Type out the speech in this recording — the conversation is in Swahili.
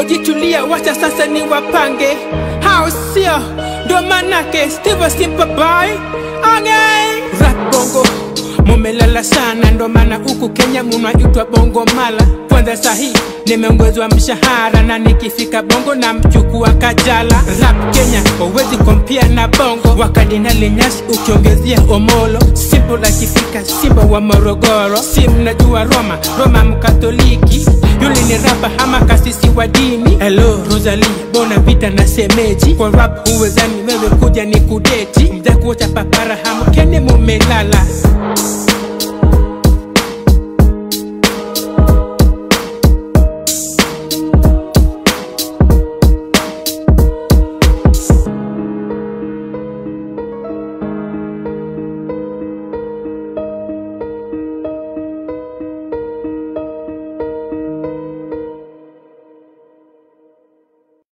Usipojitulia wacha sasa ni wapange, hao sio ndo manake Steve Simple Boy okay. Rap bongo mumelala sana, ndo maana huku Kenya munaitwa bongo mala. Kwanza sahi nimeongezwa mshahara na nikifika bongo na mchukua Kajala. Rap Kenya wawezi kompia na bongo, wakadinali nyasi ukiongezea Omolo. Simple akifika Simba wa Morogoro, si mnajua Roma, Roma mkatoliki yule ni rapa ama kasisi wa dini. Hello Rosalie, bona vita na semeji kwa rap huwezani wewe kuja ni kudeti, mja kuota papara hamu kene mumelala